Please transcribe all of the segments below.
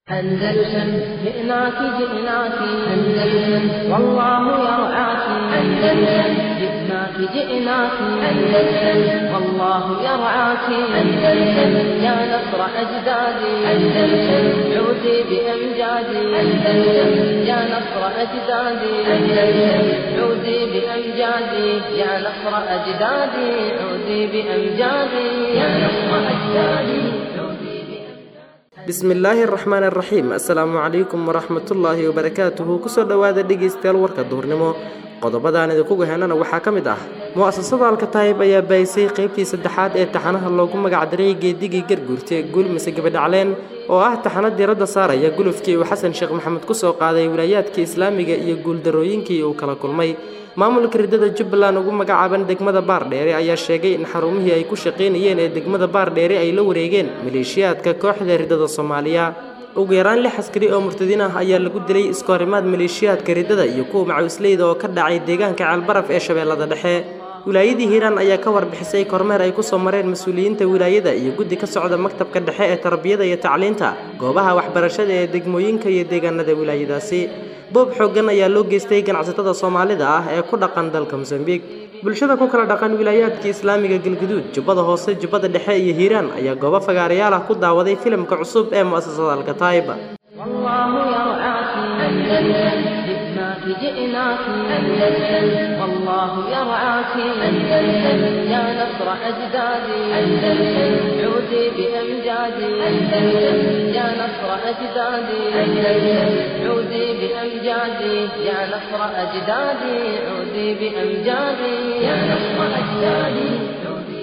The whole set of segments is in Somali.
أندلسن جئناك جئناك أندلسن والله يرعاك أندلسن جئناك جئناك أندلسن والله يرعاك أندلسن يا نصر أجدادي أندلسن عودي بأمجادي أندلسن يا نصر أجدادي أندلسن عودي بأمجادي يا نصر أجدادي عودي بأمجادي يا نصر أجدادي عودي bismillaahi araxmaan araxiim assalaamu calaykum waraxmatullaahi wabarakaatuhu kusoo dhowaada dhegaystayaal warka duurnimo qodobadaan idinku gahenana waxaa ka mid ah mu'asasada alkataayib ayaa baayisay qaybtii saddexaad ee taxanaha loogu magacdaray geedigii garguurta guulmise gabadhacleen oo ah taxano diiradda saaraya gulufkii uu xasan sheekh maxamed kusoo qaaday wilaayaadkii islaamiga iyo guuldarooyinkii uu kala kulmay maamulka riddada jubbaland ugu magacaaban degmada baardheere ayaa sheegay in xarumihii ay ku shaqaynayeen ee degmada baardheere ay la wareegeen maleeshiyaadka kooxda riddada soomaaliya ugu yaraan lix askari oo murtadiin ah ayaa lagu dilay iskoorimaad maleeshiyaadka riddada iyo kuwa macawisleyda oo ka dhacay deegaanka ceelbaraf ee shabeellada dhexe wilaayadii hiiraan ayaa ka warbixisay kormeer ay kusoo mareen mas-uuliyiinta wilaayada iyo guddi ka socda maktabka dhexe ee tarbiyada iyo tacliinta goobaha waxbarashada ee degmooyinka iyo deegaanada wilaayadaasi boob xooggan ayaa loo geystay ganacsatada soomaalida ah ee ku dhaqan dalka mosambiik bulshada ku kala dhaqan wilaayaadka islaamiga galguduud jubbada hoose jubbada dhexe iyo hiiraan ayaa goobo fagaarayaal ah ku daawaday filimka cusub ee mu'asasada alkataayib والله يرعاك أندلسن جئناك جئناك أندلسن والله يرعاك أندلسن يا نصر أجدادي أندلسن عودي بأمجادي أندلسن يا نصر أجدادي أندلسن عودي بأمجادي يا نصر أجدادي عودي بأمجادي يا نصر أجدادي عودي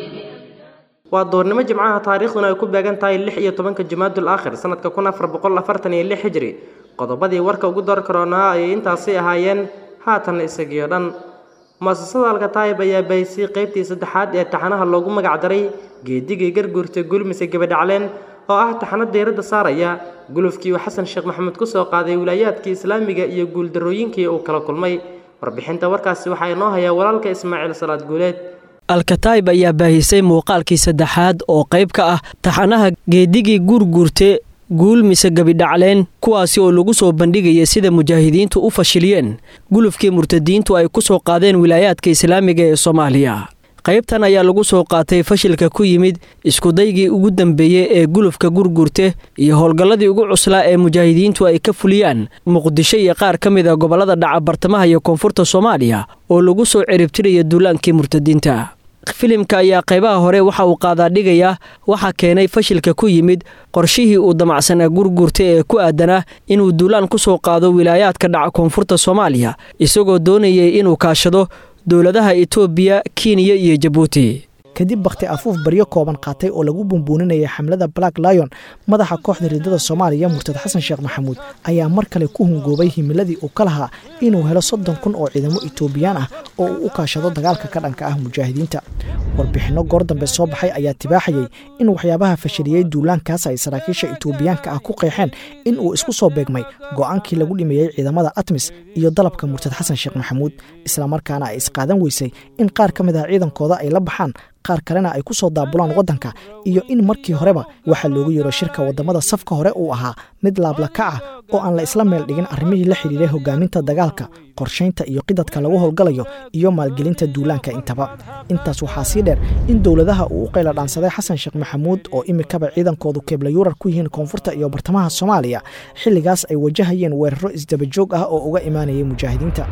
waa doornimo jimcaha taariikhduna ay ku beegan tahay lix iyo tobanka jumaadul aakhir sanadka kun afar boqol afartan iyo lix hijri qodobadii warka ugu door karoonaa ayay intaasi ahaayeen haatanna isagiyo dhan mu'asasada alkataayib ayaa bahisay qaybtii saddexaad ee taxanaha loogu magacdaray geedigii garguurta gulmise gabadhacleen oo ah taxano diiradda saaraya gulufkii uu xasan sheekh maxamed kusoo qaaday wilaayaadkii islaamiga iyo guuldarooyinkii uu kala kulmay warbixinta warkaasi waxaa inoo hayaa walaalka ismaaciil salaad guuleed alkataayib ayaa baahisay muuqaalkii saddexaad oo qayb ka ah taxanaha geedigii guurguurte guul mise gebidhacleen kuwaasi oo lagu soo bandhigaya sida mujaahidiintu u fashiliyeen gulufkii murtadiintu ay ku soo qaadeen wilaayaadka islaamiga ee soomaaliya qaybtan ayaa lagu soo qaatay fashilka ku yimid iskudaygii ugu dambeeyey ee gulufka gurgurte iyo howlgalladii ugu cuslaa ee mujaahidiintu ay ka fuliyaan muqdisho iyo qaar ka mid a gobollada dhaca bartamaha iyo koonfurta soomaaliya oo lagu soo ciribtiraya duulaankii murtadiinta filimka ayaa qaybaha hore waxa uu qaadaadhigayaa waxaa keenay fashilka ku yimid qorshihii uu damacsanaa gurgurta ee ku aadanaa inuu duulaan ku soo qaado wilaayaadka dhaca koonfurta soomaaliya isagoo doonayay inuu kaashado dowladaha etoobiya kenya iyo jabuuti kadib bakhti afuuf baryo kooban qaatay oo lagu bumbuuninayay xamlada black lion madaxa kooxda riddada soomaaliya murtad xasan sheekh maxamuud ayaa mar kale ku hungoobay himiladii uu ka lahaa inuu helo soddon kun oo ciidamo etoobiyaan ah oo uu u kaashado dagaalka ka dhanka ah mujaahidiinta warbixinno goor dambe soo baxay ayaa tibaaxayay in waxyaabaha fashiliyey duulaankaas ay saraakiisha etoobiyaanka ah ku qeexeen in uu isku soo beegmay go'aankii lagu dhimeeyey ciidamada atmis iyo dalabka murtad xasan sheekh maxamuud islamarkaana ay isqaadan weysay in qaar ka mid ah ciidankooda ay la baxaan qaar kalena ay ku soo daabulaan waddanka iyo in markii horeba waxaa loogu yeero shirka waddamada safka hore uu ahaa mid laablaka ah oo aan la isla meel dhigin arrimihii la xidhiiray hogaaminta dagaalka qorshaynta iyo qidadka lagu howlgalayo iyo maalgelinta duulaanka intaba intaas waxaa sii dheer in dowladaha uu u qayla dhaansaday xasan sheekh maxamuud oo imikaba ciidankoodu keeblayuurar ku yihiin koonfurta iyo bartamaha soomaaliya xilligaas ay wajahayeen weeraro isdabajoog ah oo uga imaanayay mujaahidiinta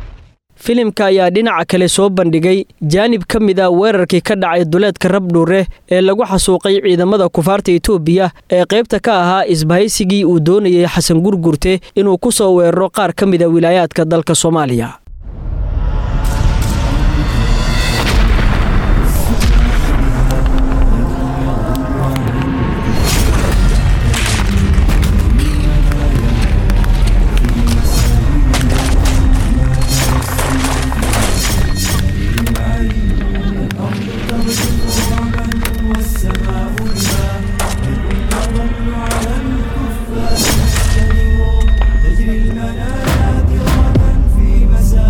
filimka ayaa dhinaca kale soo bandhigay jaanib ka mid a weerarkii ka dhacay duleedka rabdhuure ee lagu xasuuqay ciidamada kufaarta etoobiya ee qaybta ka ahaa isbahaysigii uu doonayay xasan gurgurte inuu ku soo weeraro qaar ka mid a wilaayaadka dalka soomaaliya تجري المنادر في مساء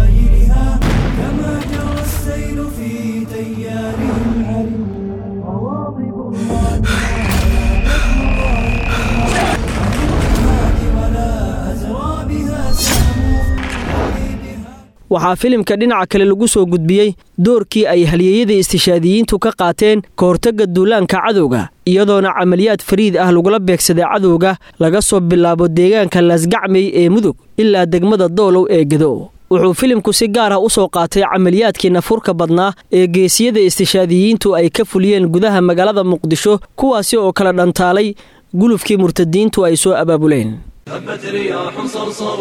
waxaa filimka dhinaca kale lagu soo gudbiyey doorkii ay halyeeyada istishaadiyiintu ka qaateen ka hortagga duulaanka cadowga iyadoona camaliyaad fariid ah lagula beegsaday cadowga laga soo bilaabo deegaanka laasgacmey ee mudug ilaa degmada doolow ee gedo wuxuu filimku si gaar ah u soo qaatay camaliyaadkii nafurka badnaa ee geesiyada istishaadiyiintu ay ka fuliyeen gudaha magaalada muqdisho kuwaasi oo kala dhantaalay gulufkii murtadiintu ay soo abaabuleen هبت رياح صرصر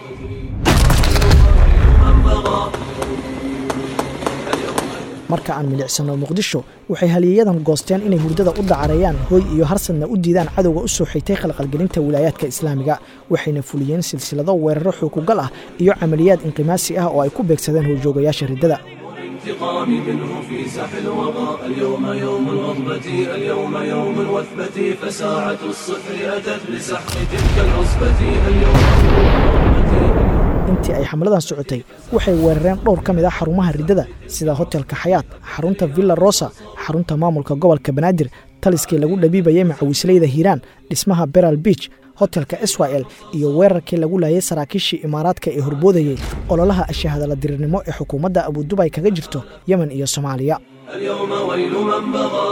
marka aan milicsano muqdisho waxay halyeeyadan goosteen inay hurdada u dacareeyaan hooy iyo harsadna u diidaan cadowga u soo xigtay khalqalgelinta wilaayaadka islaamiga waxayna fuliyeen silsilado weeraro xukugal ah iyo camaliyaad inqimaasi ah oo ay ku beegsadeen howjoogayaasha riddada انتقام منه في ساح الوغى اليوم يوم الغضبة اليوم يوم الوثبة فساعة الصفر أتت لسحق تلك العصبة اليوم intii ay xamladan socotay waxay weerareen dhowr ka mid ah xarumaha riddada sida hotelka xayaat xarunta villa rosa xarunta maamulka gobolka banaadir taliskii lagu dhabiibayay macawisleyda hiiraan dhismaha beral beach hotelka israel iyo weerarkii lagu laayay saraakiishii imaaraadka ee horboodayey ololaha ashahadala dirirnimo ee xukuumadda abudubay kaga jirto yemen iyo soomaaliya اليوم ويل من بغى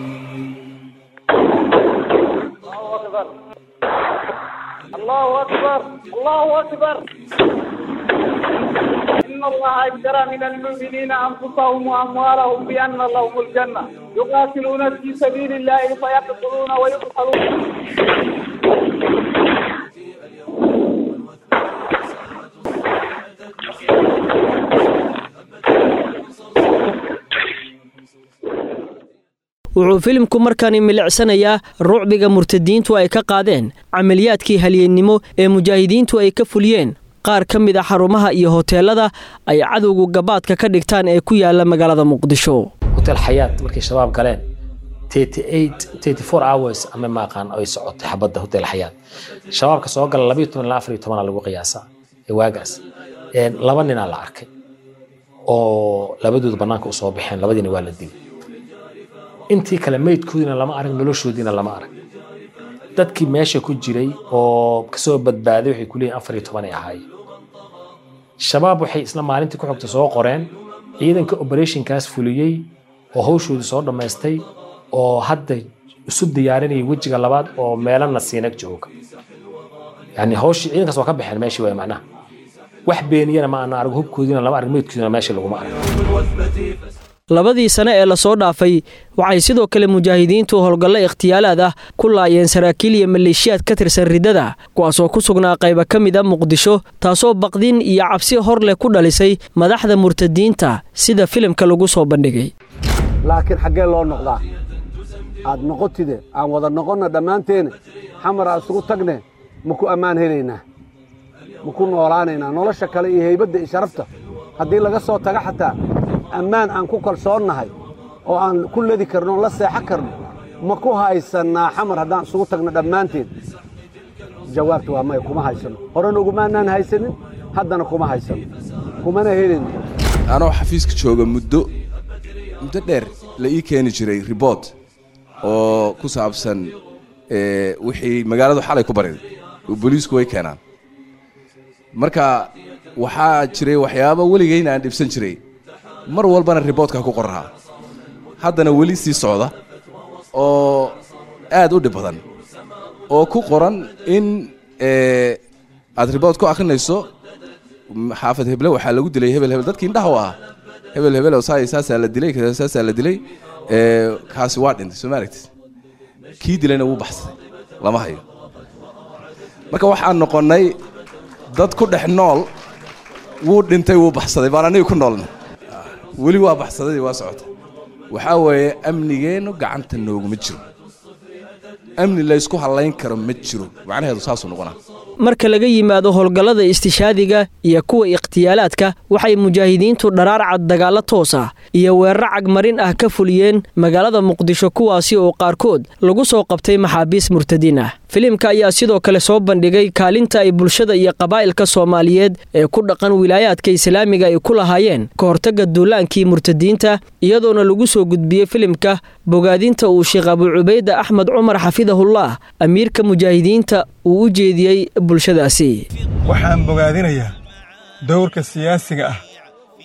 الله أكبر الله أكبر إن الله اشترى من المؤمنين أنفسهم وأموالهم بأن لهم الجنة يقاتلون في سبيل الله فيقتلون ويقتلون wuxuu filimku markaani milicsanayaa rucbiga murtadiintu ay ka qaadeen camaliyaadkii halyeennimo ee mujaahidiintu ay ka fuliyeen qaar ka mid a xarumaha iyo hoteelada ay cadowgu gabaadka ka dhigtaan ee ku yaala magaalada muqdisho hotel xayaat markay shabaab galeen hours ama maaqaan ay socotay xabadda hotel xayaat shabaabka soo gala labayo toban ilaa afar iyo tobana lagu qiyaasaa ee waagaas laba ninaa la arkay oo labadooda bannaanka u soo baxeen labadiina waa la dilay intii kale meydkoodiina lama arag noloshoodiina lama arag dadkii meesha ku jiray oo kasoo badbaaday waxay kuleeyihin afar iyo toban ay ahaayeen shabaab waxay isla maalintii ku xogta soo qoreen ciidanka operationkaas fuliyey oo hawshoodii soo dhammaystay oo hadda isu diyaarinaya wejiga labaad oo meelana siinag jooga yani hawshii ciidankaas waa ka baxeen meeshii waay macnaha wax beeniyana ma ana arag hubkoodiina lama arag meydkoodiina meesha laguma arag labadii sane ee lasoo dhaafay waxay sidoo kale mujaahidiintu howlgallo ikhtiyaalaad ah ku laayeen saraakiil iyo maleeshiyaad ka tirsan riddada kuwaasoo ku sugnaa qayba ka mid a muqdisho taasoo baqdin iyo cabsi hor leh ku dhalisay madaxda murtadiinta sida filimka lagu soo bandhigay laakiin xaggee loo noqdaa aad noqotide aan wada noqonna dhammaanteena xamar aan isugu tagne ma ku ammaan helaynaa ma ku noolaanaynaa nolosha kale iyo haybadda iyo sharafta haddii laga soo taga xataa ammaan aan ku kalsoonnahay oo aan ku ladi karno on la seexan karno ma ku haysannaa xamar haddaan isugu tagno dhammaanteen jawaabtu waa maya kuma haysanno horena ugumaanaan haysanin haddana kuma haysanno kumana helin anoo xafiiska jooga muddo muddo dheer la ii keeni jiray ribort oo ku saabsan wixii magaaladu xalay ku bariday oo booliisku way keenaan marka waxaa jiray waxyaabo weligayna aan dhibsan jiray mar walbana riboortka ku qorahaa haddana weli sii socda oo aad u dhib badan oo ku qoran in aad riboort ku akhrinayso xaafad heble waxaa lagu dilay hebel hebel dadkii indhaha u ahaa hebel hebel oo saa saasaa la dilay saasaa la dilay kaasi waa dhintay soo ma aragtid kii dilayna wuu baxsaday lama hayo marka waxaan noqonnay dad ku dhex nool wuu dhintay wuu baxsaday baan aniga ku noolna weli waa baxsaday waa socota waxaa weeye amnigeennu gacanta nooguma jiro amni laysku hallayn karo ma jiro macnaheedu saasuu noqonaa marka laga yimaado howlgallada istishaadiga iyo kuwa ikhtiyaalaadka waxay mujaahidiintu dharaar cad dagaallo toos ah iyo weeraro cagmarin ah ka fuliyeen magaalada muqdisho kuwaasi oo qaarkood lagu soo qabtay maxaabiis murtadiin ah filimka ayaa sidoo kale soo bandhigay kaalinta ay bulshada iyo qabaa'ilka soomaaliyeed ee ku dhaqan wilaayaadka islaamiga ay ku lahaayeen ka hortagga duulaankii murtadiinta iyadoona lagu soo gudbiyey filimka bogaadinta uu sheekh abu cubayda axmed cumar xafidahullah amiirka mujaahidiinta uu u jeediyey bulshadaasi waxaan bogaadinayaa dowrka siyaasiga ah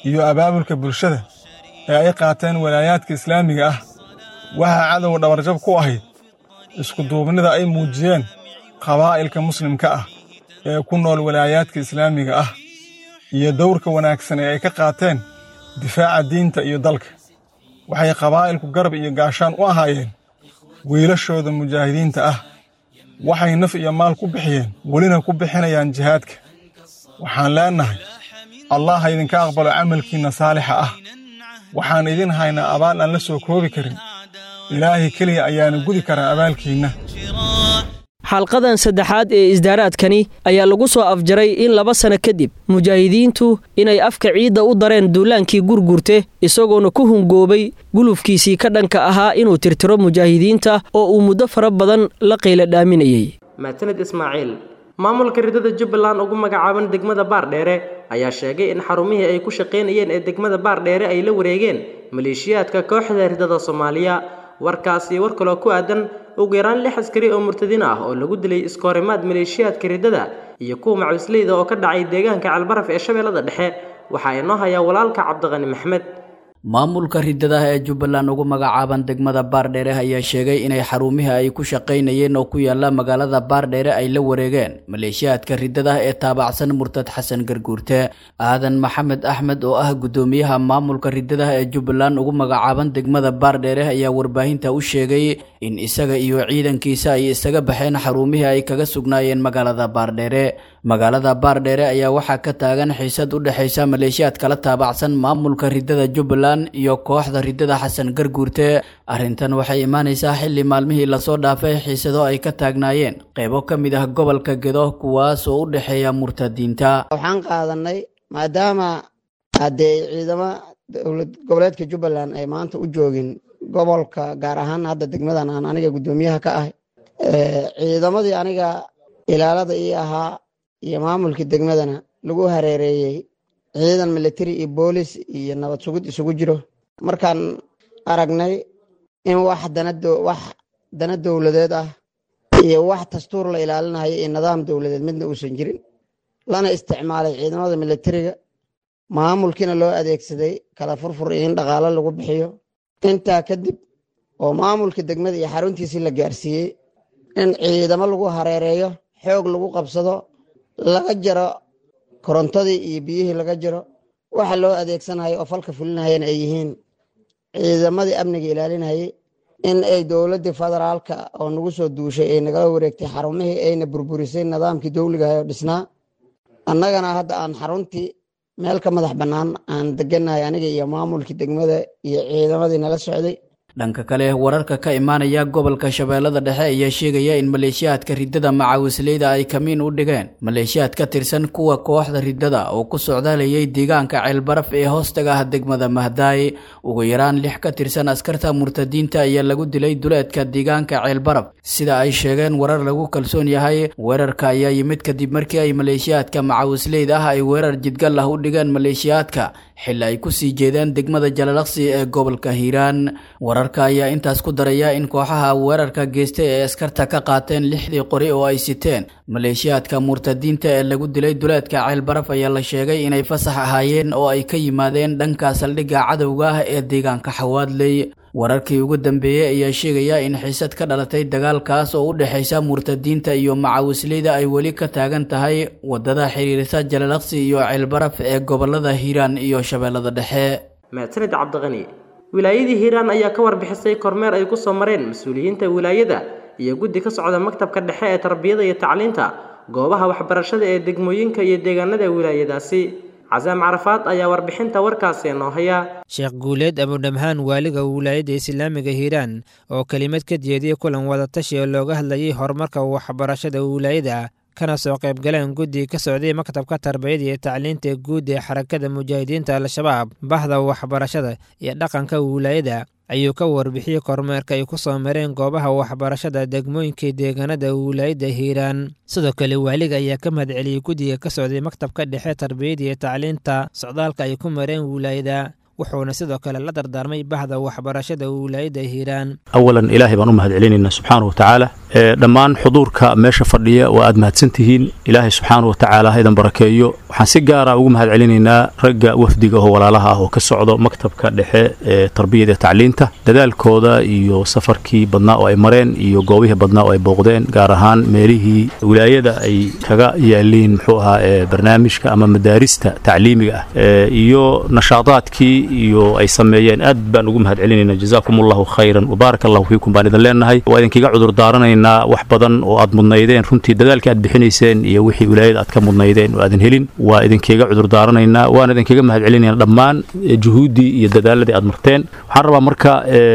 iyo abaabulka bulshada ee ay qaateen walaayaadka islaamiga ah waxaa cadowga dhabarjab ku ahayd iskuduubnida ay muujiyeen qabaa'ilka muslimka ah ee ku nool walaayaadka islaamiga ah iyo dowrka wanaagsan ee ay ka qaateen difaaca diinta iyo dalka waxay qabaa'ilku garab iyo gaashaan u ahaayeen wiilashooda mujaahidiinta ah waxay naf iyo maal ku bixiyeen welina ku bixinayaan jihaadka waxaan leennahay allah ha idinka aqbalo camalkiinna saalixa ah waxaan idin haynaa abaal aan la soo koobi karin ilaahay keliya ayaana gudi karaa abaalkiinna xalqadan saddexaad ee isdaaraadkani ayaa lagu soo afjaray in laba sano kadib mujaahidiintu inay afka ciidda u dareen duulaankii gurgurte isagoona ku hungoobay gulufkiisii ka dhanka ahaa inuu tirtiro mujaahidiinta oo uu muddo fara badan la qiila dhaaminayey maasanid ismaaciil maamulka ridada jubbaland ugu magacaaban degmada baardheere ayaa sheegay in xarumihii ay ku shaqaynayeen ee degmada baardheere ay la wareegeen maleeshiyaadka kooxda ridada soomaaliya warkaasi war kaloo ku aadan ugu yaraan lix askari oo murtadiin ah oo lagu dilay iskoorimaad maleeshiyaadka ridada iyo kuwa macusleyda oo ka dhacay deegaanka calbaraf ee shabeellada dhexe waxaa inoo hayaa walaalka cabdiqani maxmed maamulka ridadaha ee jubbaland ugu magacaaban degmada baardheere ayaa sheegay inay xarumihii ay ku shaqaynayeen oo ku yaala magaalada baardheere ay la wareegeen maleeshiyaadka ridadaha ee taabacsan murtad xasan garguurte aadan maxamed axmed oo ah guddoomiyaha maamulka ridadaha ee jubbaland ugu magacaaban degmada baardheere ayaa warbaahinta u sheegay in isaga iyo ciidankiisa ay isaga baxeen xarumihii ay kaga sugnaayeen magaalada baardheere magaalada baardheere ayaa waxaa ka taagan xiisad u dhexaysa maleeshiyaad kala taabacsan maamulka ridada jubbaland iyo kooxda ridada xasan garguurte arrintan waxay imaanaysaa xilli maalmihii lasoo dhaafay xiisado ay ka taagnaayeen qeybo ka mid ah gobolka gedo kuwaas oo u dhexeeya murtadiinta waxaan qaadanay maadaama haddee ciidamo dowlad goboleedka jubbaland ay maanta u joogin gobolka gaar ahaan hadda degmadan aan aniga guddoomiyaha ka ahay ciidamadii aniga ilaalada ii ahaa iyo maamulkii degmadana lagu hareereeyey ciidan military iyo boolis iyo nabad sugid isugu jiro markaan aragnay in wax wax dana dowladeed ah iyo wax dastuur la ilaalinayo iyo nidaam dowladeed midna uusan jirin lana isticmaalay ciidamada militariga maamulkiina loo adeegsaday kala furfur iyo in dhaqaalo lagu bixiyo intaa kadib oo maamulka degmada iyo xaruntiisii la gaarsiiyey in ciidamo lagu hareereeyo xoog lagu qabsado laga jaro korontadii iyo biyihii laga jiro waxa loo adeegsanayo oo falka fulinayana ay yihiin ciidamadii amniga ilaalinayay in ay dowladdii federaalka oo nagu soo duushay ay nagala wareegtay xarumihii ayna burburisay nidaamkii dowligahay oo dhisnaa annagana hadda aan xaruntii meel ka madax bannaan aan deganahay aniga iyo maamulkii degmada iyo ciidamadii nala socday dhanka kale wararka ka imaanaya gobolka shabeellada dhexe ayaa sheegaya in maleeshiyaadka ridada macawisleyda ay kamiin u dhigeen maleeshiyaad ka tirsan kuwa kooxda ridada oo ku socdaalayay deegaanka ceelbaraf ee hoostaga ah degmada mahdaay ugu yaraan lix ka tirsan askarta murtadiinta ayaa lagu dilay duleedka deegaanka ceelbaraf sida ay sheegeen warar lagu kalsoon yahay weerarka ayaa yimid kadib markii ay maleeshiyaadka macawisleyda ah ay weerar jidgal ah u dhigeen maleeshiyaadka xilli ay kusii jeedeen degmada jalalaqsi ee gobolka hiiraan wararka ayaa intaas ku daraya in kooxaha weerarka geystay ee askarta ka qaateen lixdii qori oo ay siteen maleeshiyaadka murtadiinta ee lagu dilay duleedka ceelbaraf ayaa la sheegay inay fasax ahaayeen oo ay ka yimaadeen dhanka saldhigga cadowga ah ee deegaanka xawaadley wararkii ugu dambeeyey ayaa sheegaya in xiisad ka dhalatay dagaalkaas oo u dhexaysa murtadiinta iyo macawisleyda ay weli ka taagan tahay wadada xiriirisa jalalaqsi iyo ceelbaraf ee gobolada hiiraan iyo shabeellada dhexe mahadsanid cabdiqani wilaayadii hiiraan ayaa ka warbixisay kormeer ay ku soo mareen mas-uuliyiinta wilaayada iyo guddi ka socda maktabka dhexe ee tarbiyada iyo tacliinta goobaha waxbarashada ee degmooyinka iyo deegaanada wilaayadaasi casaam carafaad ayaa warbixinta warkaasi noo haya sheekh guuleed abudhamhaan waaliga wilaayadda islaamiga hiiraan oo kelimad ka jeediyey kulan wadatashi oo looga hadlayay horumarka waxbarashada wilaayada kana soo qaybgaleen guddi ka socday maktabka tarbiyada iyo tacliinta guud ee xarakada mujaahidiinta al-shabaab bahda waxbarashada iyo dhaqanka wilaayada ayuu ka warbixiyey kormeerka ay ku soo mareen goobaha waxbarashada degmooyinkai deegaanada wilaayadda hiiraan sidoo kale waaliga ayaa ka mahadceliyey guddiga ka socday maktabka dhexe tarbiyada iyo tacliinta socdaalka ay ku mareen wilaayada wuxuuna sidoo kale la dardaarmay bahda waxbarashada wilaayadda hiiraan awalan ilaahay baan u mahad celinaynaa subxaana wa tacaala dhammaan xuduurka meesha fadhiya waa aad mahadsantihiin ilaahay subxaana wa tacaala ha idan barakeeyo waxaan si gaara ugu mahad celinaynaa ragga wafdiga oo walaalaha ah oo ka socdo maktabka dhexe ee tarbiyada iyo tacliinta dadaalkooda iyo safarkii badnaa oo ay mareen iyo goobihii badnaa oo ay booqdeen gaar ahaan meelihii wilaayada ay kaga yaaliin muxuu ahaa ee barnaamijka ama madaarista tacliimiga ah iyo nashaadaadkii iyo ay sameeyeen aad baan ugu mahad celinaynaa jazaakum allahu khayran wabaarak allahu fiikum baan idin leenahay waa idinkiga cudur daaranaynaa wax badan oo aad mudnaydeen runtii dadaalkii aad bixinayseen iyo wixii wilaayada aad ka mudnaydeen oo aadan helin waa idinkiga cudur daaranaynaa waan idinkaga mahad celinaynaa dhammaan juhuuddii iyo dadaaladii aad marteen waxaan rabaa marka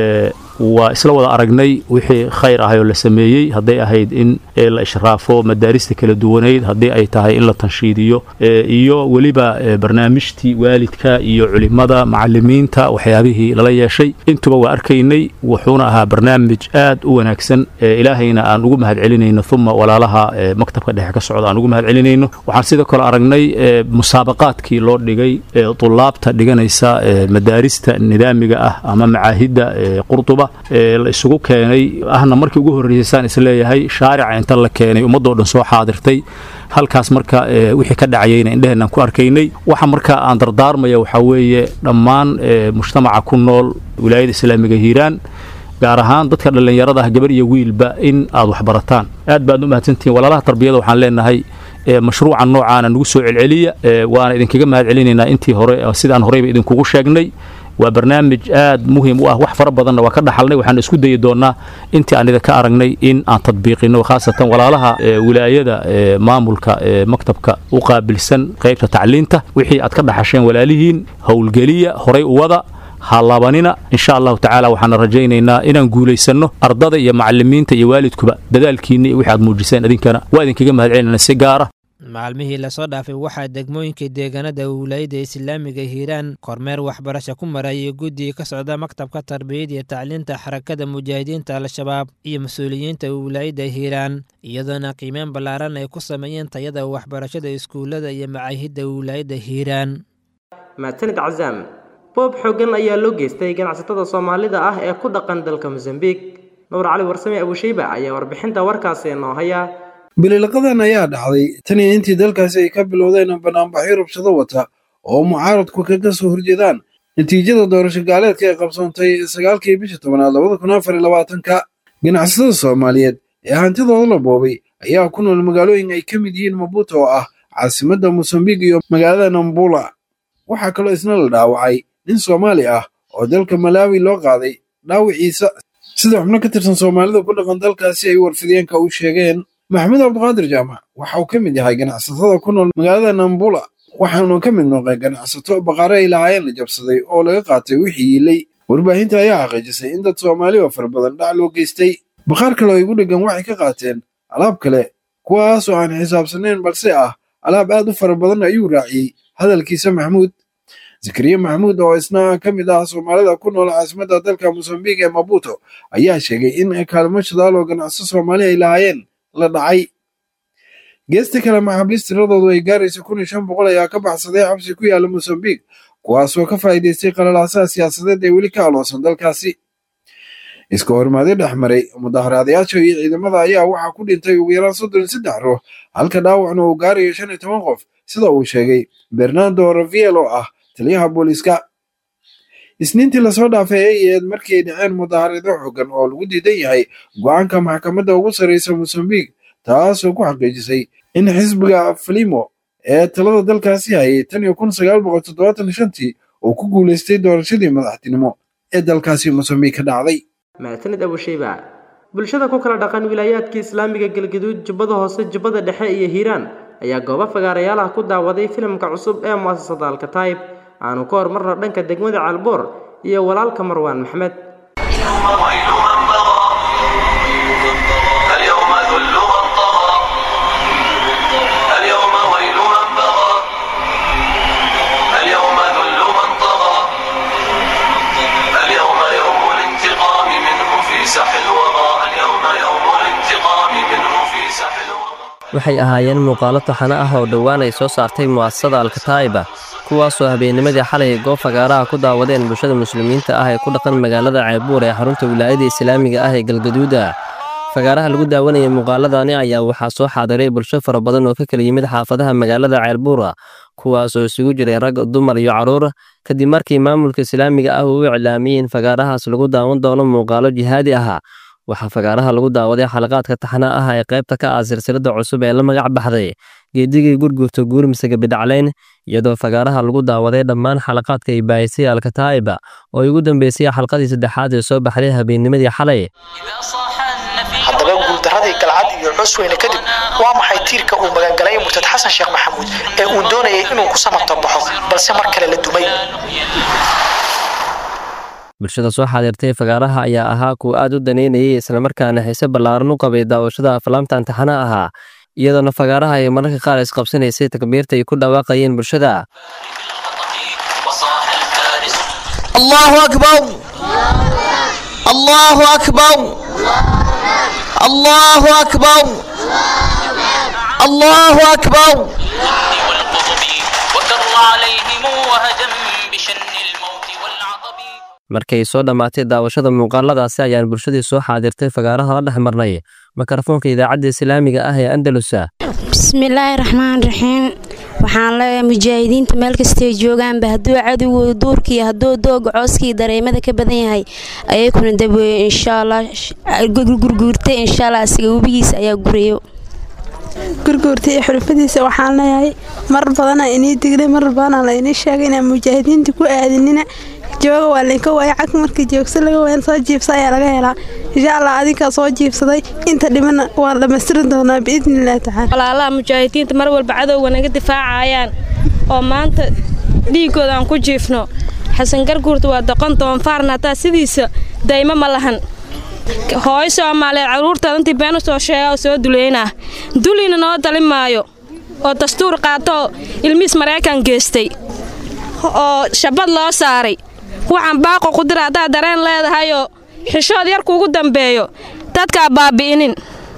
waa isla wada aragnay wixii khayr ahay oo la sameeyey hadday ahayd in la ishraafo madaarista kala duwanayd haddii ay tahay in la tanshiidiyo iyo weliba barnaamijtii waalidka iyo culimada macalimiinta waxyaabihii lala yeeshay intuba waa arkaynay wuxuuna ahaa barnaamij aad u wanaagsan ilaahayna aan ugu mahad celinayno uma walaalaha maktabka dhexe ka socda aan ugu mahad celinayno waxaan sidoo kale aragnay musaabaqaadkii loo dhigay tulaabta dhiganaysa madaarista nidaamiga ah ama macaahidda qurduba la isugu keenay ahna markii ugu horreysaan isleeyahay shaarica inta la keenay ummadoo dhan soo xaadirtay halkaas marka wixii ka dhacayayna indheheenaan ku arkaynay waxa marka aan dardaarmaya waxaa weeye dhammaan mujtamaca ku nool wilaayada islaamiga hiiraan gaar ahaan dadka dhallinyarada ah gabar iyo wiilba in aad waxbarataan aad baad u mahadsantihiin walaalaha tarbiyada waxaan leenahay mashruucan noocaana nagu soo celceliya waana idinkaga mahad celinaynaa intii hore sidaan horeyba idinkugu sheegnay waa barnaamij aad muhiim u ah wax fara badanna waa ka dhaxalnay waxaan isku dayi doonnaa intii aan idinka aragnay in aan tadbiiqino khaasatan walaalaha wilaayada maamulka maktabka u qaabilsan qaybta tacliinta wixii aad ka dhaxasheen walaalihiin howlgeliya horay u wada ha laabanina insha allahu tacaala waxaana rajaynaynaa inaan guulaysanno ardada iyo macalimiinta iyo waalidkuba dadaalkiinna iyo wixi aad muujiseen idinkana waa idinkaga mahad celinana si gaara maalmihii lasoo dhaafay waxaa degmooyinka deegaanada wilaayada islaamiga hiiraan kormeer waxbarasho ku marayay guddiga ka socda maktabka tarbiyada iyo tacliinta xarakada mujaahidiinta al-shabaab iyo mas-uuliyiinta wilaayada hiiraan iyadoona qiimeyn ballaaran ay ku sameeyeen tayada waxbarashada iskuullada iyo macaahidda wilaayada hiiraan maatanid cazaam boob xooggan ayaa loo geystay ganacsatada soomaalida ah ee ku dhaqan dalka mosambiq nuur cali warsame abushayba ayaa warbixinta warkaasi noo haya bililaqadan ayaa dhacday tan iyo intii dalkaasi ay ka bilowdeen banaanbaxyo rabshado wata oo mucaaradku kaga soo horjeedaan natiijada doorasho gaaleedka ee qabsoontay sagaalkii bisha tobanaad labada kun afar iyo labaatanka ganacsatada soomaaliyeed ee hantidooda la boobay ayaa ku nool magaalooyin ay ka mid yihiin mabuuta oo ah caasimadda mosambiq iyo magaalada nambula waxaa kaloo isna la dhaawacay nin soomaali ah oo dalka malaawi loo qaaday dhaawiciisa sida xubno ka tirsan soomaalida ku dhaqan dalkaasi ay warfideenka u sheegeen maxamed cabdiqaadir jaamac waxa uu ka mid yahay ganacsatada ku nool magaalada nambula waxaanu ka mid noqday ganacsato baqaare ay lahaayeen la jabsaday oo laga qaatay wixii yiilay warbaahinta ayaa xaqiijisay in dad soomaali oo fara badan dhac loo geystay bakhaar kale oo igu dheggan waxay ka qaateen alaab kale kuwaasoo aan xisaabsanayn balse ah alaab aad u fara badan ayuu raaciyey hadalkiisa maxamuud zakariya maxamuud oo isna ka mid ah soomaalida ku nool caasimadda dalka mosambiq ee mabuto ayaa sheegay in kaalmo shadaal oo ganacso soomaali ay lahaayeen la dhacay geesta kale maxaabiist tiradoodu ay gaaraysa kun iyo shan boqol ayaa ka baxsaday xabsi ku yaala mosambiq kuwaasoo ka faa'iidaystay qalalaasaha siyaasadeed ee weli ka aloosan dalkaasi iska hormaadyo dhex maray mudaharaadayaasha iyo ciidamada ayaa waxaa ku dhintay ugu yaraan soddon iyo saddex ruux halka dhaawacna uu gaarayo shan iyo toban qof sida uu sheegay bernardo raviel oo ah taliyaha booliiska isniintii lasoo dhaafay ay ahayd markii ay dhaceen mudaharaadyo xoogan oo lagu diidan yahay go'aanka maxkamadda ugu sarreysa mosambiq taasoo ku xaqiijisay in xisbiga falimo ee talada dalkaasi hayay tan iyo kun sagaal boqol toddobaatan iyo shantii uu ku guulaystay doorashadii madaxtinimo ee dalkaasi mosambiq ka dhacday maatanid abushayba bulshada ku kala dhaqan wilaayaadka islaamiga galgaduud jubbada hoose jubbada dhexe iyo hiiraan ayaa goobo fagaarayaal ah ku daawaday filimka cusub ee mu'asasada alkataib aanu ka hormarno dhanka degmada caalboor iyo walaalka marwaan maxmed waxay ahaayeen muuqaalo taxano ah oo dhowaan ay soo saartay mu'asasada alkataa'iba kuwaasoo habeennimadii xalay goob fagaaraha ku daawadeen bulshada muslimiinta ah ee ku dhaqan magaalada ceebuur ee xarunta wilaayada islaamiga ah ee galgaduuda fagaaraha lagu daawanayay muuqaaladani ayaa waxaa soo xaadiray bulsho fara badan oo ka kala yimid xaafadaha magaalada ceelbuura kuwaas oo isugu jiray rag dumar iyo carruur kadib markii maamulka islaamiga ah uu iclaamiyey in fagaarahaas lagu daawan doono muuqaalo jihaadi ahaa waxaa fagaaraha lagu daawaday xalaqaadka taxna ah ee qaybta ka ah silsilada cusub ee la magac baxday geedigii gurgurta guurmise gabidhacleyn iyadoo fagaaraha lagu daawaday dhammaan xalaqaadka ay baahisay alkataa'iba oo ugu dambeysay xalqadii saddexaad ee soo baxday habeennimadii xalay haddaba guuldaradii galcad iyo cusweyne kadib waa maxay tiirka uu magangalay murtad xasan sheekh maxamuud ee uu doonayay inuu ku samato baxo balse mar kale la dumay bulshada soo xaadirtay fagaaraha ayaa ahaa kuwa aad u daneynayay islamarkaana xiise ballaaran u qabay daawashada aflaamta antixana ahaa iyadoona fagaaraha ay mararka qaar isqabsanaysay takbiirta ay ku dhawaaqayeen bulshada allahu akbar allahu akbar allahu akbar allahu akbar markay soo dhammaatay daawashada muuqaaladaasi ayaan bulshadii soo xaadirtay fagaaraha la dhex marnay mikrofoonka idaacadda islaamiga ah ee andalusa bismillaahi raxmaan raxiim waxaan leeyahay mujaahidiinta meel kastay joogaanba hadduu cadowgu duurkii hadduu dooga cooskii dareemada ka badan yahay ayakuna daweeye insha allah gurguurtay insha allah asiga webigiisa ayaa gurayo gurguurta iyo xulufadiisa waxaan leeyahay mar badana inii dignay mar badana la inii sheegay inaan mujaahidiinta ku aadinina jooga waa laynka waaya cag markii joogsa laga wayan soo jiibsa ayaa laga helaa insha allah adinkaa soo jiibsaday inta dhimana waa dhammaystirin doonaa biidni illaahi tacaala walaalaha mujaahidiinta mar walba cadowga naga difaacayaan oo maanta dhiigooda aan ku jiifno xasan garguurta waa doqon doonfaarna hataa sidiisa daymo ma lahan hooyo soomaaliyeed caruurtaada intii been u soo sheega oo soo duleynaa duliina noo dalin maayo oo dastuur qaatoo ilmihiis maraykan geestay oo shabad loo saaray waxaan baaqo ku dira haddaad dareen leedahayoo xishood yar kuugu dambeeyo dadkaa baabi'inin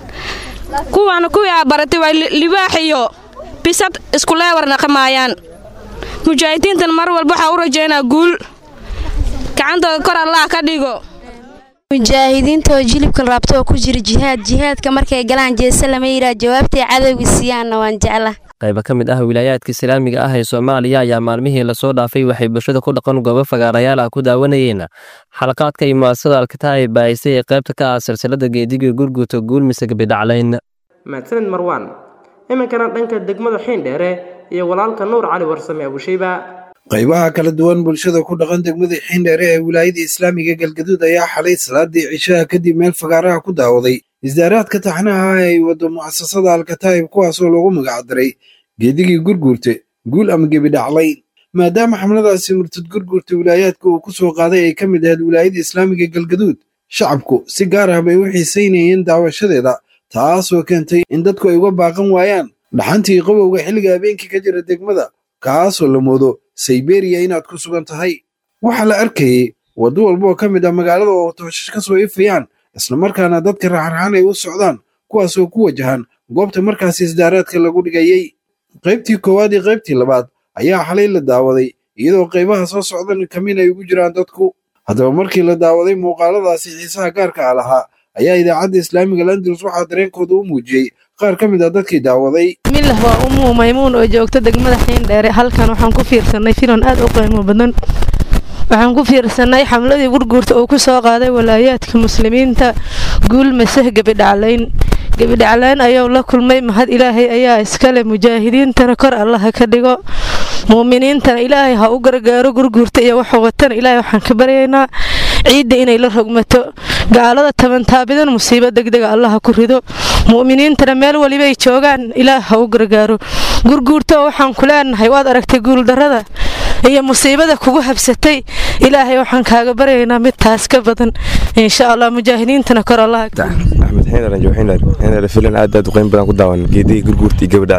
kuwaana kuwii aa baratay waa libaax iyo bisad iskuleewar naqamaayaan mujaahidiintan mar walba waxaa u rajaynaa guul gacantooda kor allah ka dhigo mujaahidiinta oo jilibka raabta oo ku jira jihaad jihaadka markay galaan jeese lama yidhaah jawaabtay cadowga siiyaanna waan jecla qaybo ka mid ah wilaayaadka islaamiga ah ee soomaaliya ayaa maalmihii lasoo dhaafay waxay bulshada ku dhaqan goobo fagaarayaal ah ku daawanayeen xalaqaadka iyo mu'asasada alkataa'ib baahisay ee qaybta ka ah silsilada geediga gurguta guulmise gabidhaclayn mahadsanid marwaan iminkana dhanka degmada xiindheere iyo walaalka nuur cali warsame abushayba qaybaha kala duwan bulshada ku dhaqan degmada xiindheere ee wilaayada islaamiga galgaduud ayaa xalay salaadii cishaha kadib meel fagaaraha ku daawaday isdaaraadka taxnaha ah ay wado mu'asasada alkataa'ib kuwaasoo loogu magacdaray geedigii gurguurte guul ama gebidhaclayn maadaama xamladaasi murtad gurguurta wilaayaadka uu ku soo qaaday ay ka mid ahayd wilaayada islaamiga galgaduud shacabku si gaar ah bay u xiisaynayeen daawashadeeda taasoo keentay in dadku ay uga baaqan waayaan dhaxantii qabowga xilliga habeenkii ka jira degmada kaasoo la moodo sayberiya inaad ku sugan tahay waxaa la arkayey waddo walba oo ka mid ah magaalada oo tooshash ka soo ifayaan islamarkaana dadka raxarxaan ay u socdaan kuwaasoo ku wajahan goobta markaasi isdaaraadka lagu dhigayey qaybtii koowaad iyo qaybtii labaad ayaa xalay la daawaday iyadoo qaybaha soo socdan kamin ay ugu jiraan dadku haddaba markii la daawaday muuqaaladaasi xiisaha gaarka ah lahaa ayaa idaacadda islaamiga landalus waxaa dareenkooda u muujiyey qaar ka mid ah dadkii daawaday milah waa umuu maymuun oo joogta degmada xiindheere halkan waxaan ku fiirsanay filan aad u qiimo badan waxaan ku fiirsanay xamladii gurguurta uu ku soo qaaday walaayaadka muslimiinta guul maseh gebidhaclayn gebidhaclayn ayuu la kulmay mahad ilaahay ayaa iskale mujaahidiintana kor allaha ka dhigo muuminiintana ilaahay ha u gargaaro gurguurta iyo waxuu watana ilaahay waxaan ka baryaynaa ciidda inay la rogmato gaalada tabantaabidan musiibo degdega allaha ku rido mu'miniintana meel walibay joogaan ilaah ha u gargaaro gurguurta oo waxaan ku leenahay waad aragtay guuldarrada iyo musiibada kugu habsatay ilaahay waxaan kaaga baryaynaa mid taas ka badan insha allah mujaahidiintana kor allaha axmed xeenar anjo xeenar xeenar filan aad aad u qiimo badan ku daawan geedihii gurguurtii gabadhacleyn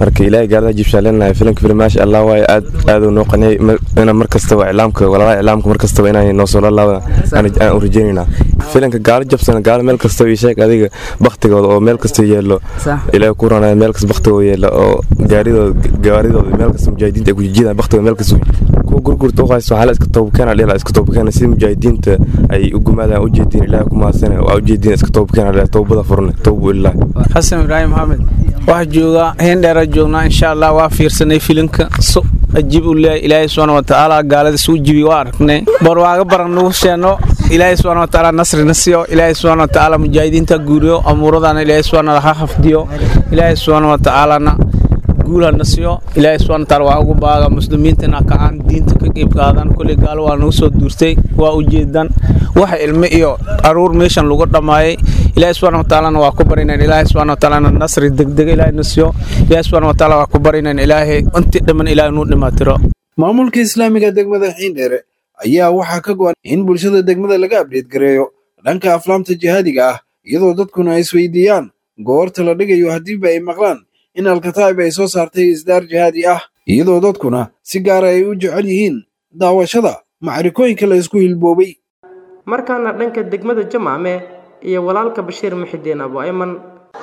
marka ilaahay gaalada jibshaan leenahay filimka filim maasha allah waaye aad aad uu noo qaniyay ina mar kastaba iclaamka walaalaha iclaamka mar kastaba inay noo soo lalaada aan u rajaynaynaa filimka gaalo jabsan gaalo meel kastaba ii sheeg adiga baktigooda oo meel kasta yeelo ilaahay ku ranaya meel kasta baktigooda yeelo oo gaaridooda gaaridooda meel kasta mujaahidiinta ay ku jijidaan baktigooda meel kasta kuwa gurgurta u haysto waxaa la iska toobkeena dhila iska toobkeena sida mujaahidiinta ay u gumaadaan ujeediin ilaahay ku mahadsane waa ujeediin iska toobkeena dhila toobada furne toobu ilaahi xasan ibraahim maxamed waxaa joogaa heendheera joognaa insha allah waa fiirsanay filimka so ajiib u leeyahay ilaahay subxaana watacaala gaalada suu jibi waa aragnay barwaaga baran nagu sheeno ilaahay subxaana watacaala nasrina siiyo ilaahay subxaana watacaala mujaahidiinta guuriyo amuuradana ilaahay subxaana ha hafdiyo ilaahay subxaana watacaalana guulhana siiyo ilaahay subxaana watacaala waa ugu baaga muslimiintana kacaan diinta ka qeyb qaadan kolley gaalo waa nagu soo duurtay waa ujeedan waxa ilmo iyo aruur meeshan lagu dhammaayay ilaahay subxaana watacaalana waa ku barinayn ilaahay subxaana watacaalana nasri degdega ilaahay na siiyo ilaahay subxaana watacaala waa ku barinayn ilaahay intii dhiman ilaahay nuu dhimaatiro maamulka islaamiga degmada xiindheere ayaa waxaa ka go-an in bulshada degmada laga abdheed gareeyo dhanka aflaamta jihaadiga ah iyadoo dadkuna ay isweydiiyaan goorta la dhigayo haddiiba ay maqlaan in alkataa'ib ay soo saartay isdaar jihaadi ah iyadoo dadkuna si gaara ay u jecel yihiin daawashada macrikooyinka la isku hilboobay markaana dhanka degmada jamaame iyo walaalka bashiir muxidiin abu ayman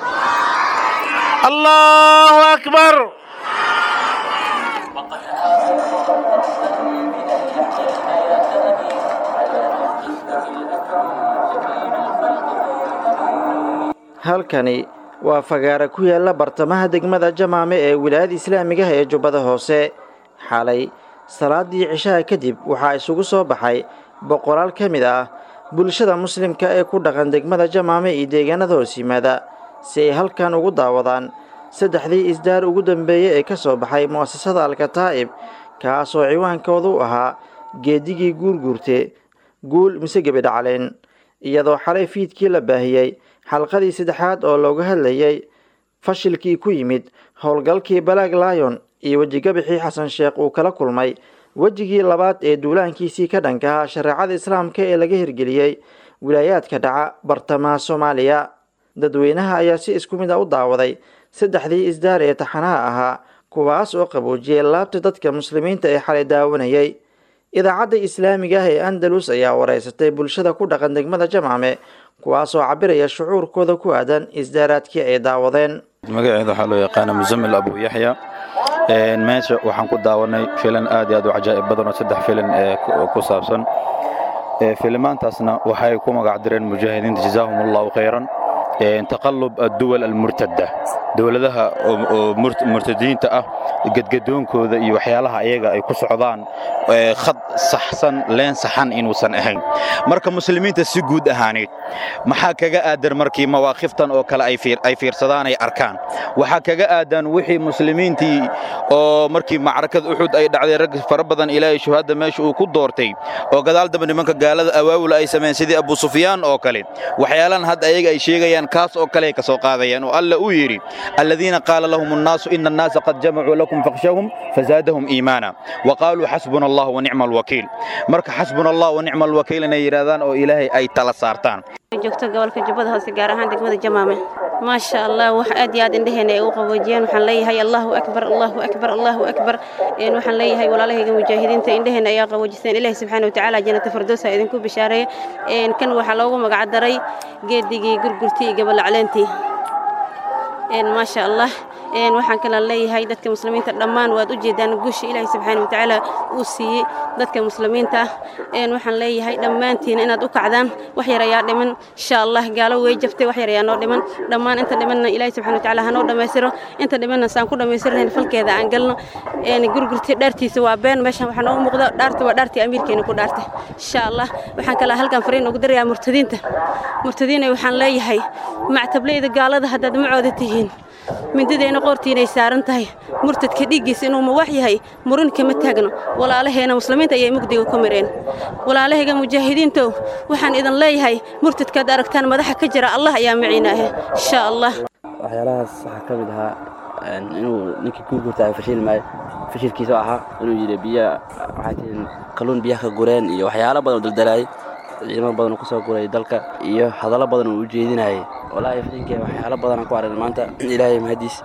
allahu akbar halkani waa fagaara ku yaalla bartamaha degmada jamaame ee wilaayada islaamigaha ee jubbada hoose xalay salaadii cishaha kadib waxaa isugu soo baxay boqolaal ka mid ah bulshada muslimka ee ku dhaqan degmada jamaame iyo deegaanada hoos yimaada si ay halkan ugu daawadaan saddexdii isdaar ugu dambeeyey ee ka soo baxay mu'asasada alkataa'ib kaasoo ciwaankoodu u ahaa geedigii guurguurte guul mise gebidhacleen iyadoo xalay fiidkii la baahiyey xalqadii saddexaad oo looga hadlayay fashilkii ku yimid howlgalkii balaag laayon iyo wejigabixii xasan sheekh uu kala kulmay wejigii labaad ee duulaankiisii ka dhankaha shareecada islaamka ee laga hirgeliyey wilaayaadka dhaca bartamaha soomaaliya dadweynaha ayaa si isku mid a u daawaday saddexdii isdaar ee taxanaha ahaa kuwaas oo qaboojiyey laabta dadka muslimiinta ee xalay daawanayay idaacadda islaamiga ah ee andalus ayaa wareysatay bulshada ku dhaqan degmada jamcame kuwaasoo cabiraya shucuurkooda ku aadan isdaaraadkii ay daawadeen magaceeda waxaa loo yaqaana musamil abu yaxya meesha waxaan ku daawanay filan aad iyo aad u cajaa'ib badan oo saddex filan ee ku saabsan filimaantaasna waxay ku magac direen mujaahidiinta jazaahum allahu khayran taqalub adduwal almurtada dowladaha oo murtadiinta ah gedgadoonkooda iyo waxyaalaha ayaga ay ku socdaan khad saxsan leen saxan inuusan ahayn marka muslimiinta si guud ahaaneed maxaa kaga aadan markii mawaaqiftan oo kale ay fiirsadaan ay arkaan waxaa kaga aadan wixii muslimiintii oo markii macrakada uxud ay dhacday rag fara badan ilaahay shuhadda meesha uu ku doortay oo gadaal dambe nimanka gaalada awaawul ay sameeyeen sidii abu sufyaan oo kale waxyaalan hadda ayaga ay sheegayaan kaas oo kale ay ka soo qaadayaan oo alla uu yidhi الذين قال لهم الناس إن الناس قد جمعوا لكم فاخشوهم فزادهم إيمانا وقالوا حسبنا الله ونعم الوكيل مرك حسبنا الله ونعم الوكيل إن يرادان أو إلهي أي تلا سارتان joogto gobolka jubbada hoose gaar ahaan degmada jamaame maasha allah wax aad iyo aad indheheena ay u qaboojiyeen waxaan leeyahay allahu akbar allahu akbar allahu akbar waxaan leeyahay walaalahayga mujaahidiinta indheheena ayaa qaboojiseen ilaahi subxaana watacaala jannata firdowsa idinku bishaareeya kan waxaa loogu magacdaray geedigii gurgurtii iyo gabalacleentii maasha allah waxaan kala leeyahay dadka muslimiinta dhammaan waad u jeedaan guusha ilaahay subxaana watacaala uu siiyey dadka muslimiinta ah waxaan leeyahay dhammaantiina inaad u kacdaan wax yar ayaa dhiman insha allah gaalo way jabtay wax yar ayaa noo dhiman dhammaan inta dhimanna ilaahay subxaana watacaala hanoo dhammaystiro inta dhimanna saan ku dhammaystirnayn falkeeda aan galno gurgurta dhaartiisa waa been meeshan waxaa noogu muuqda dhaarta waa dhaartii amiirkeena ku dhaartay insha allah waxaan kala halkan fariin ugu darayaa murtadiinta murtadiina waxaan leeyahay mactableyda gaalada haddaad macooda tihiin mindideena qoortiinay saaran tahay murtadka dhiiggiisa inuu mawax yahay murin kama taagno walaalaheena muslimiinta ayay mugdiga ku mireen walaalahayga mujaahidiintow waxaan idin leeyahay murtadkaad aragtaan madaxa ka jira allah ayaa maciinaahe insha allah waxyaalahaas waxaa ka mid ahaa inuu ninkii guurguurta ay fashil maayo fashilkiisa ahaa inuu yidhi biyo waxay tihiin kalluun biyaha ka gureen iyo waxyaalo badan oo daldalaayay ciidamo badan oo kusoo guray dalka iyo hadallo badan oo u jeedinayay walaahi fadinka waxyaalo badan aan ku aragnay maanta ilaahay mahadiis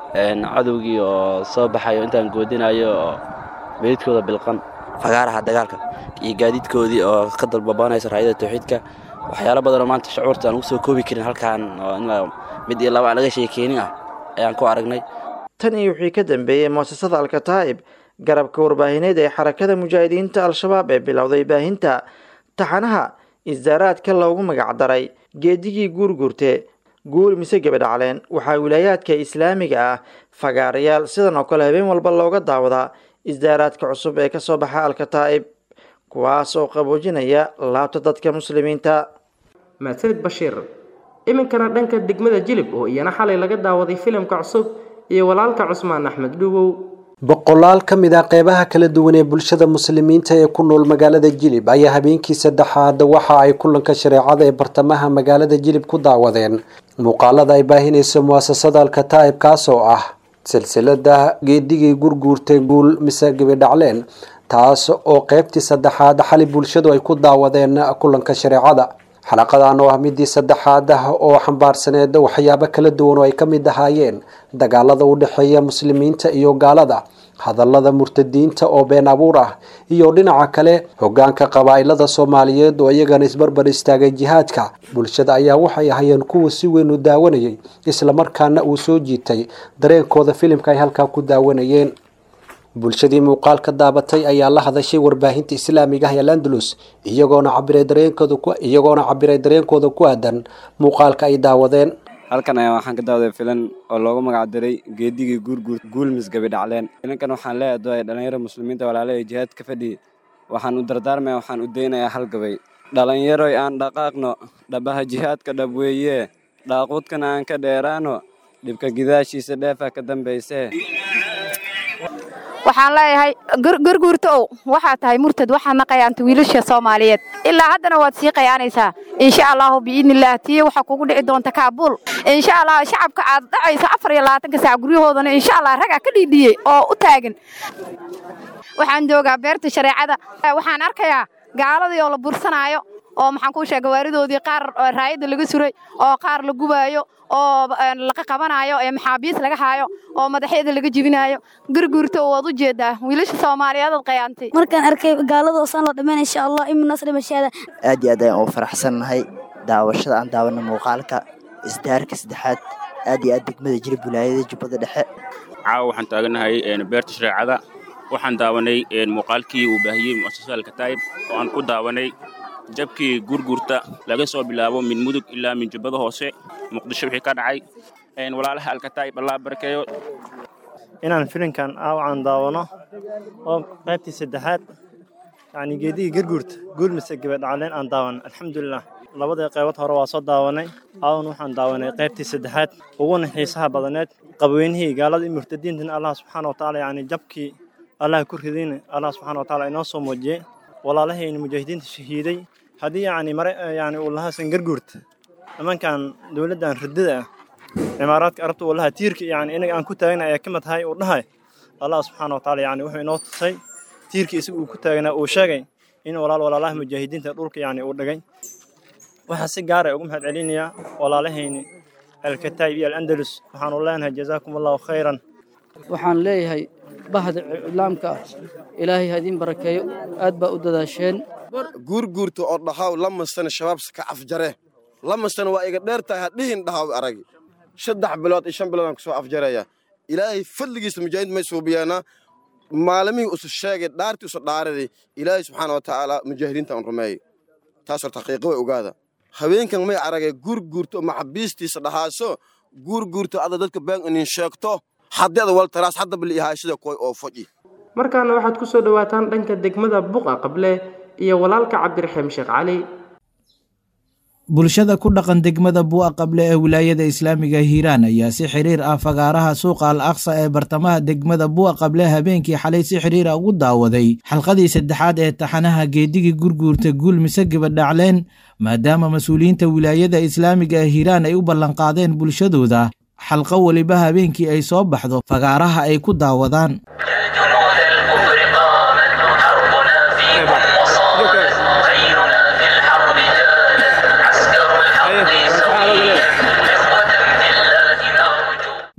cadowgii oo soo baxayo intaan goodinayo oo meydkooda bilqan fagaaraha dagaalka iyo gaadiidkoodii oo ka dalbabanaysa raayada tawxiidka waxyaalo badanoo maanta shucuurta aan ugu soo koobi karin halkaan oo in mid iyo laba aan laga sheekeynin ah ayaan ku aragnay tan iyo wixii ka dambeeyey muasasada alkataa'ib garabka warbaahineed ee xarakada mujaahidiinta al-shabaab ee bilowday baahinta taxanaha isdaaraadka loogu magacdaray geedigii guurguurte guul mise gebadhacleen waxaa wilaayaadka islaamiga ah fagaarayaal sidan oo kale habeen walba looga daawadaa isdaaraadka cusub ee kasoo baxa alkataa'ib kuwaas oo qaboojinaya laabta dadka muslimiinta mahadsanid bashiir iminkana dhanka degmada jilib oo iyana xalay laga daawaday filimka cusub iyo walaalka cusmaan axmed dhugow boqolaal ka mid ah qeybaha kala duwan ee bulshada muslimiinta ee ku nool magaalada jilib ayaa habeenkii saddexaad waxa ay kulanka shareecada ee bartamaha magaalada jilib ku daawadeen muuqaalada ay baahinayso muasasada alkataa'ib kaas oo ah silsilada geedigii gurguurtay guul mise gebidhacleen taas oo qeybtii saddexaad xali bulshadu ay ku daawadeen kulanka shareecada xalaqadan oo ah midii saddexaad ah oo xambaarsaneed waxyaabo kala duwan oo ay ka mid ahaayeen dagaalada u dhexeeya muslimiinta iyo gaalada hadallada murtadiinta oo been abuur ah iyo dhinaca kale hogaanka qabaa'ilada soomaaliyeed oo iyagana isbarbar istaagay jihaadka bulshada ayaa waxay ahaayeen kuwa si weyn u daawanayay islamarkaana uu soo jiitay dareenkooda filimka ay halkaa ku daawanayeen bulshadii muuqaalka daabatay ayaa la hadashay warbaahinta islaamiga ah ee landalus iyagoona cabiray dareenkooda ku iyagoona cabiray dareenkooda ku aadan muuqaalka ay daawadeen halkan ayaa waxaan ka daawaday filan oo loogu magacdaray geedigii guurguur guulmis gabidhacleen filankan waxaan leedahay dhalinyaro muslimiinta walaalaha jihaad ka fadhiya waxaan u dardaarmaya waxaan u daynayaa hal gabay dhalinyaroy aan dhaqaaqno dhabaha jihaadka dhab weeye dhaaquudkana aan ka dheeraano dhibka gidaashiisa dheefa ka dambaysee waxaan leeyahay garguurta ow waxaa tahay murtad waxaa naqayaanta wiilasha soomaaliyeed ilaa haddana waad sii qayaanaysaa insha allahu biidnillaah tiyo waxaa kugu dhici doonta kaabuul insha allah shacabka aad dhacayso afar iyo labaatanka saac guryahoodana insha allah ragaa ka dhiidhiyey oo u taagan waxaan joogaa beerta shareecada waxaan arkayaa gaaladii oo la bursanaayo oo maxaan kuu sheega waaridoodii qaar raayadda laga suray oo qaar la gubaayo oo laqa qabanayo ee maxaabiis laga haayo oo madaxyada laga jibinayo gurguurta waad u jeedaa wiilasha soomaaliyeed aad qayaantay markaan arkay gaalada oosaan loo dhammayn insha allah imin nasri mashaada aad iyo aad ayaan ugu faraxsannahay daawashada aan daawana muuqaalka isdaarka saddexaad aad iyo aad degmada jilib wilaayada jubbada dhexe caawa waxaan taaganahay beerta shareecada waxaan daawanay muuqaalkii uu baahiyey muasasada alkataa'ib oo aan ku daawanay jabkii gurgurta laga soo bilaabo min mudug ilaa min jubbada hoose muqdisho wixii ka dhacay walaalaha alkataa'ib allah barakeeyo inaan filinkan aawacan daawano oo qaybtii saddexaad yacni geedigii garguurta guulmise gabadhacleen aan daawan alxamdulilah labadii qaybood hore waa soo daawanay aawan waxaan daawanay qaybtii saddexaad uguna xiisaha badaneed qabweynihii gaalada iyo murtadiintana allah subxaana wa tacaala yacni jabkii allah ku ridayna allah subxaana wa tacaala inoo soo muujiyey walaalahayna mujaahidiinta shahiiday haddii yacni mare yacni uu lahaasan garguurta nimankan dowladdan ridada ah cimaaraadka arabta uu lahaa tiirka yacni inaga aan ku taagna ayaa ka mid tahay uu dhahay allah subxaana wa tacaala yacni wuxuu inoo tusay tiirka isaga uu ku taagnaa uu sheegay in walaal walaalaha mujaahidiinta dhulka yacni uu dhigay waxaa si gaara ugu mahad celinayaa walaalahayni alkataa'ib iyo alandalus waxaanu leenahay jazaakum allahu khayran waxaan leeyahay bahda iclaamka ah ilaahay ha idiin barakeeyo aad baa u dadaasheen guurguurta oo dhahaw lamasana shabaabsa ka afjare lamasana waa iga dheer tahay hadhihin dhahaw aragi saddex bilood iyo shan bilood aan kusoo afjaraya ilaahay fadligiisa mujaahiid may suubiyaana maalimihii usu sheegay dhaartii usu dhaaraday ilaahay subxaana wa tacaala mujaahidiinta aan rumeeyey taas horta xaqiiqo way ogaada haweenkan may aragay guurguurto maxabiistiisa dhahaaso guurguurto ada dadka been inin sheegto haddeeda waltaraas hadda bali ihaashida koy oo foji markaana waxaad ku soo dhowaataan dhanka degmada buqa qable iyo walaalka cabdiraxiim sheekh cali bulshada ku dhaqan degmada bu'a qable ee wilaayada islaamiga hiiraan ayaa si xiriir ah fagaaraha suuqa al aqsa ee bartamaha degmada bu'a qable habeenkii xalay si xiriira ugu daawaday xalqadii saddexaad ee taxanaha geedigii gurguurta guul mise gabadhacleen maadaama mas-uuliyiinta wilaayada islaamiga ee hiiraan ay u ballanqaadeen bulshadooda xalqo weliba habeenkii ay soo baxdo fagaaraha ay ku daawadaan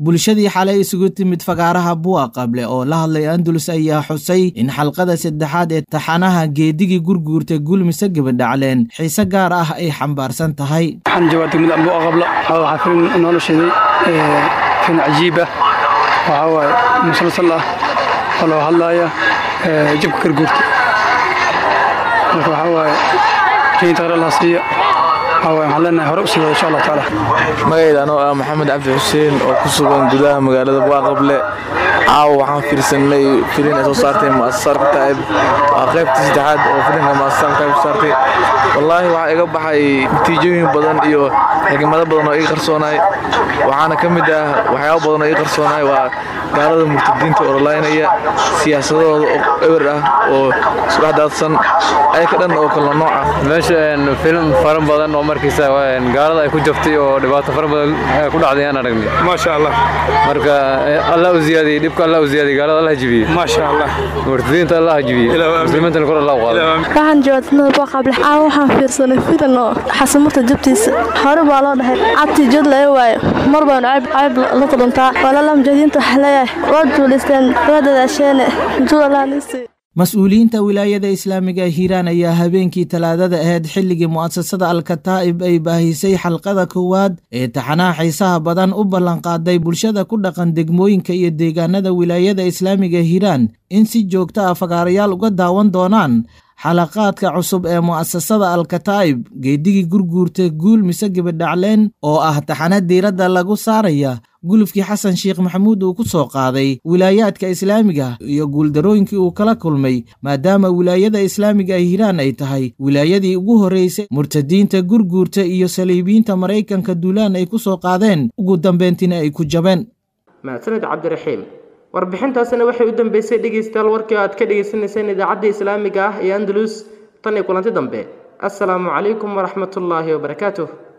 bulshadii xalay isugu timid fagaaraha buwa qable oo la hadlay andalus ayaa xusay in xalqada saddexaad ee taxanaha geedigii gurguurta gulmise gabadhacleen xiise gaar ah ay xambaarsan tahay waxaan joogaa degmada buwa qabla waxaa filim noola sheeday filim cajiib ah waxaa waaye musalsal ah oo loo hadlaaya jabka garguurta marka waxaa waaye keynta hore laha siiya waxaan leenahay hore usii wada insha allah tacaala magayda anoo ah maxamed cabdi xuseen oo ku sugan gudaha magaalada buaqable caawa waxaan fiirsanay filin ay soo saartay mu'asasarka taa'ib waa qaybtii saddexaad oo filinka mu'asasarka taa'ib soo saartay wallaahi waxaa iga baxay natiijooyin badan iyo xigmado badan oo iga qarsoonaay waxaana ka mid ah waxyaabo badan oo iga qarsoonaay waa gaalada murtadiinta orolaynaya siyaasadahooda ewer ah oo isku dhex daadsan ayaka dhan oo kala nooc ah meesha filim fara badan oo markiisa gaalada ay ku jabtay oo dhibaato fara badan ku dhacday aan aragnay maasha allah marka allah u ziyaadiyey dhibka allah u ziyaadiyey gaalada allah jibiyey maasha allah murtadiinta allah jibiyey muslimiintana kor allah u qaaday waxaan joogaa degmada boqable caawa waxaan fiirsanay filan oo xasamurta jabtiisa hore baa loo dhahay cabtii jod laga waayo mar baan cayb la kulantaa walaala mujaahidiinta waxaa leeyahay waa duulaysteen waa dadaasheene judalanisi mas-uuliyiinta wilaayada islaamiga hiiraan ayaa habeenkii talaadada ahayd xilligii mu'asasada alkataa'ib ay baahisay xalqada koowaad ee taxanaha xiisaha badan u ballanqaaday bulshada ku dhaqan degmooyinka iyo deegaanada wilaayada islaamiga hiiraan in si joogta ah fagaarayaal uga daawan doonaan xalaqaadka cusub ee mu'asasada alkataa'ib geedigii gurguurta guul mise gabadhacleen oo ah taxana diiradda lagu saaraya gulufkii xasan sheekh maxamuud uu ku soo qaaday wilaayaadka islaamiga iyo guuldarooyinkii uu kala kulmay maadaama wilaayada islaamiga hiiraan ay tahay wilaayadii ugu horreysay murtadiinta gurguurta iyo saliibiyiinta maraykanka duulaan ay ku soo qaadeen ugu dambeyntiina ay ku jabeen mahadsaned cabdiraxiim warbixintaasina waxay u dambeysay dhegaystayaal warkii aad ka dhagaysanayseen idaacadda islaamiga ah ee andalus tan iyo kulanti dambe assalaamu calaykum waraxmatullaahi wabarakaatuh